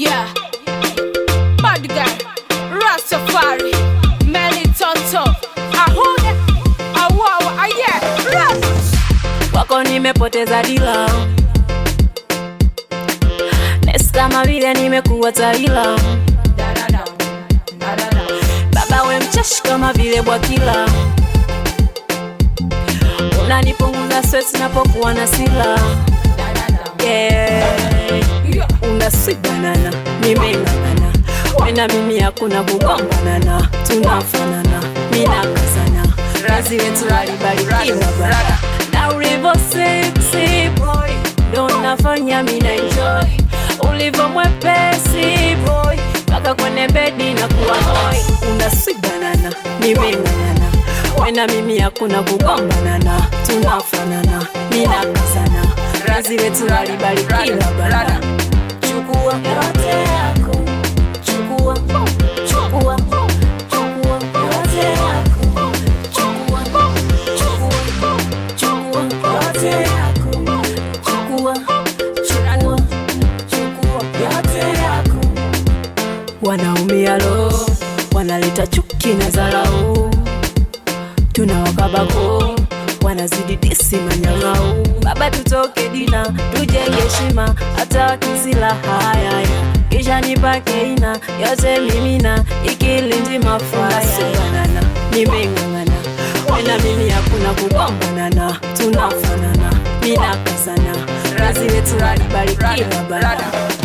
Yeah. Bad guy. Rastafari. Melly Tonto. Ahuda. Awawa. Aye. Ras. kwako nimepoteza dila nesi kama vile nimekuwa taila Da-da-da. Da-da-da. baba we mcheshi kama vile bwakila unanipunguza stress napokuwa na sila Da-da-da. yeah. Yeah. una sweet banana nimeng'ang'ana wena mimi hakuna kugonganana tunafanana minakazana razi wetu alibarikiwa bara na ulivo sexy boy ndo nafanya mina enjoy ulivo mwepesi boy mpaka kwenye bedi na kuwa hoi una sweet banana nimeng'ang'ana wena mimi hakuna kugonganana tunafanana minakazana razi wetu alibarikiwa bara chukua yote yako chukua chukua chukua yote yako chukua chukua chukua yote yako chukua chukua chukua yote yako wanaumia lo wanaleta chuki na dharau tunawakabako wanazidi disi manyang'au baba tutoke dina tujenge heshima hata wakizila hayaya kisha nipake ina yote mimina ikilindi mafayabanana nimeng'ang'ana wena mimi hakuna kugombana tunafanana minakazana razi wetu alibarikiwa bana